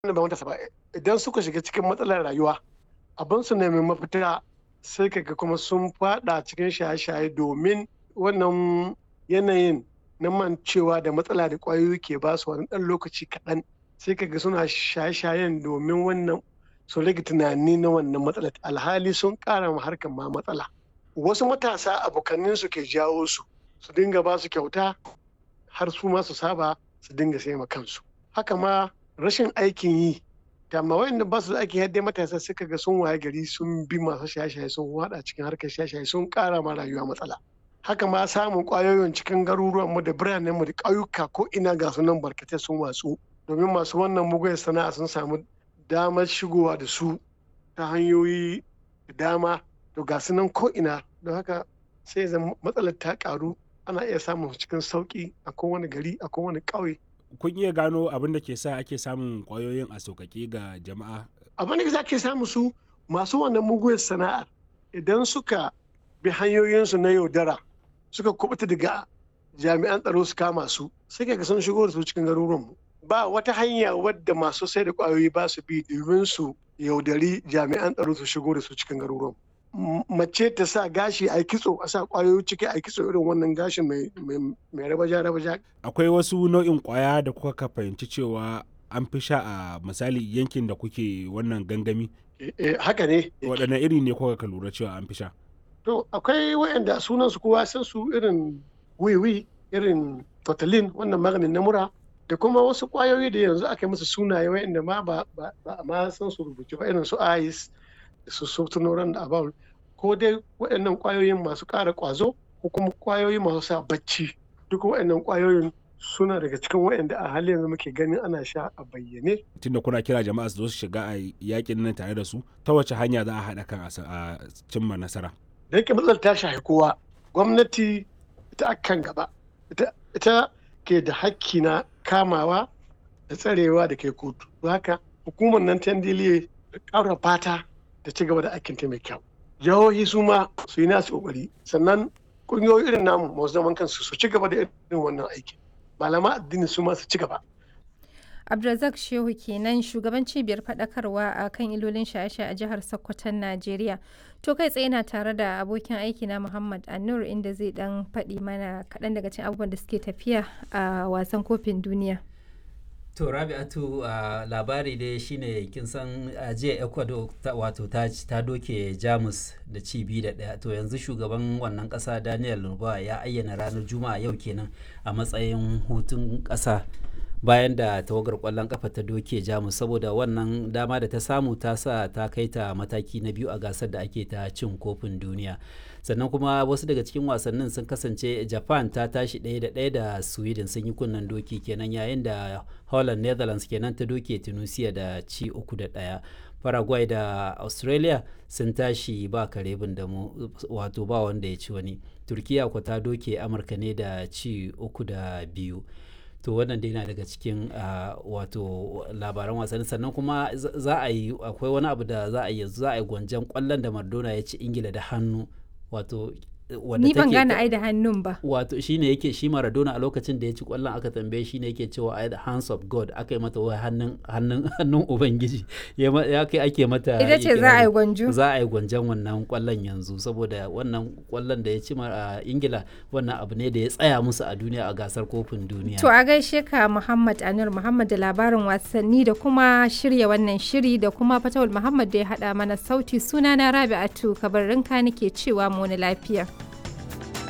ba matasa ba idan suka shiga cikin matsalar rayuwa abin su nemi mafita sai kaga kuma sun fada cikin shaye-shaye domin wannan yanayin na mancewa da matsala da kwayoyi ke ba su wani ɗan lokaci kaɗan sai kaga suna shaye-shayen domin wannan su rage tunani na wannan matsalar alhali sun ƙara ma harkar ma matsala wasu matasa abokanin su ke jawo su su dinga ba su kyauta har su ma su saba su dinga sai ma kansu haka ma rashin aikin yi da ma wayanda ba su da aikin yadda matasa suka ga sun waye gari sun bi masu shaye-shaye sun wada cikin harkar shaye-shaye sun ƙara ma rayuwa matsala haka ma samun kwayoyin cikin garuruwanmu da biranenmu da ƙauyuka ko ina ga sunan barkatai sun watsu domin masu wannan mugun sana'a sun samu damar shigowa da su ta hanyoyi da dama to ga sunan ko ina don haka sai zan matsalar ta karu ana iya samun cikin sauki a kowane gari a kowane ƙauye kun iya gano abin da ke sa ake samun kwayoyin a sauƙaƙe ga jama'a abin da za ke samu su masu wannan mugun sana'ar idan suka bi hanyoyinsu na yaudara suka kubuta daga jami'an tsaro su kama su sai ka sun shigo da su cikin garuruwanmu ba wata hanya wadda masu sai da kwayoyi ba su bi domin su yaudari jami'an tsaro su shigo da su cikin garuruwanmu mace ta sa gashi a kitso a sa kwayoyi ciki a kitso irin wannan gashin mai rabaja rabaja akwai wasu nau'in kwaya da kuka fahimci cewa an fi sha a misali yankin da kuke wannan gangami haka ne waɗanne iri ne kuka ka lura cewa an fi sha To akwai wayanda sunan su kowa san su irin wiwi irin totalin wannan maganin na mura da kuma wasu kwayoyi da yanzu aka yi musu sunaye wayanda ma ba a ma san su rubuce ba irin su ice da su sotunoran da abawul ko dai waɗannan kwayoyin masu ƙara ƙwazo ko kuma kwayoyi masu sa bacci duk waɗannan kwayoyin suna daga cikin waɗanda a halin yanzu muke ganin ana sha a bayyane. Tunda kuna kira jama'a su zo su shiga a yakin nan tare da su ta wace hanya za a haɗa kan a cimma nasara. da yake matsalar ta shafi kowa gwamnati ita akan gaba ita ke da hakki na kamawa da tsarewa da kai kotu haka hukumar nan ta ndiliye da ƙara fata da ci gaba da aikin ta mai kyau jihohi su ma su yi nasu kokari sannan ƙungiyoyi irin namu masu zaman kansu su ci gaba da irin wannan aikin malama addini su ma su ci gaba Abdulrazak Shehu kenan shugaban cibiyar faɗakarwa a kan ilolin shaye-shaye a jihar Sokoton Najeriya. To kai tsaye na tare da abokin aiki na Muhammad Anur inda zai dan faɗi mana kaɗan daga cikin abubuwan da suke tafiya a wasan kofin duniya. To Rabi'atu uh, labari dai shine kin san uh, jiya Ecuador wato ta, ta doke Jamus da ci biyu da ɗaya to yanzu shugaban wannan ƙasa Daniel Lurba ya ayyana ranar Juma'a yau kenan a matsayin hutun ƙasa. bayan da tawagar kwallon kafa ta doke jamus saboda wannan dama da ta samu ta sa ta kai ta mataki na biyu a gasar da ake ta cin kofin duniya sannan kuma wasu daga cikin wasannin sun kasance japan ta tashi ɗaya da ɗaya da sweden sun yi kunnen doki kenan yayin da holland netherlands kenan ta doke tunisia da ci uku da ɗaya paraguay da australia sun tashi ba karebin da mu wato ba wanda ya ci wani turkiya ko ta doke amurka ne da ci uku da biyu to wannan dai na daga cikin wato labaran wasanni sannan kuma za a yi akwai wani abu da za a yi za a yi gwanjan kwallon da Maradona ya ci Ingila da hannu wato ni ban gane ai da hannun ba wato shine yake shi Maradona a lokacin da ya ci kwallon aka tambaye shine yake cewa ai the hands of God aka yi mata wai hannun hannun hannun ubangiji ya kai ake mata ita ce za a yi gwanjo za a yi gwanjan wannan kwallon yanzu saboda wannan kwallon da ya ci a Ingila wannan abu ne da ya tsaya musu a duniya a gasar kofin duniya to a gaishe ka Muhammad Anur Muhammad da labarin wasanni da kuma shirya wannan shiri da kuma Fatawul Muhammad da ya hada mana sauti sunana Rabi'atu kabarinka nake cewa mu lafiya